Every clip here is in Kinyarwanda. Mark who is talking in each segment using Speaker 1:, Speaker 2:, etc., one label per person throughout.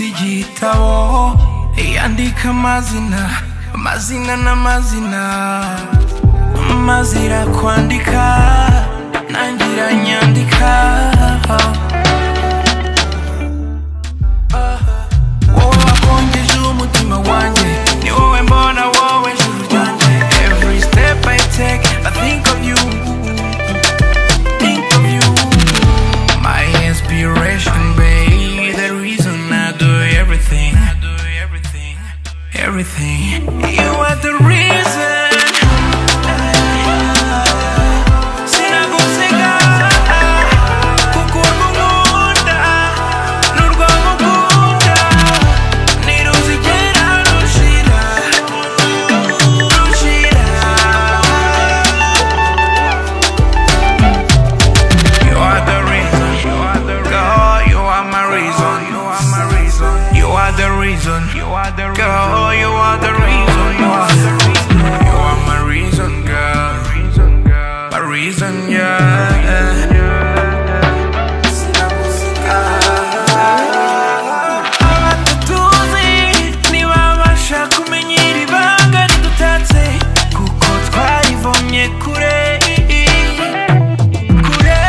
Speaker 1: igitabo yandika amazina amazina n'amazina mazira kwandika nangira nyandika wowe wakongeje umutima wanjye ni wowe mbona wowe juru ryanjye every step I take I think of you think of you my inspiration babe the reason I do everything I do everything everything you are the reason sinaguseka kuko uragukunda n'urwagukunda ntiruzigera rushira rushira You are the reason girl you are my reason you are the reason girl you are the reason you are the reason you are my reason girl my reason yeah abatutuzi ntibabasha kumenya iri banga ridutatse kuko twarivomye kure kure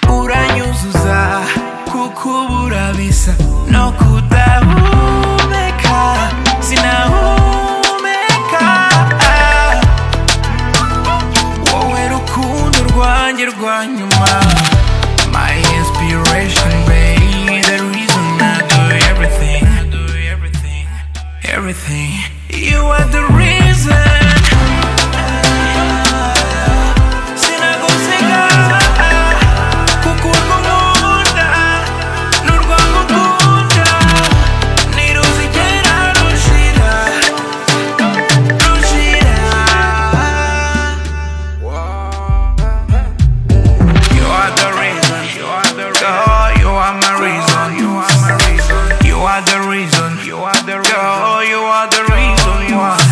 Speaker 1: uranyuzuza kukubura bisa no kudahumeka sinahumeka wowe rukundo rwanjye rwa nyuma My inspiration, babe, the reason I do everything. I do everything, everything. You are the reason. Sinaguseka, kuko uragukunda, n'urwagukunda, ntiruzigera rushira, rushira. You are the reason. You are the reason. Girl, you are my reason. You are my reason. You are the reason. You are the reason. Girl, you are the reason. You are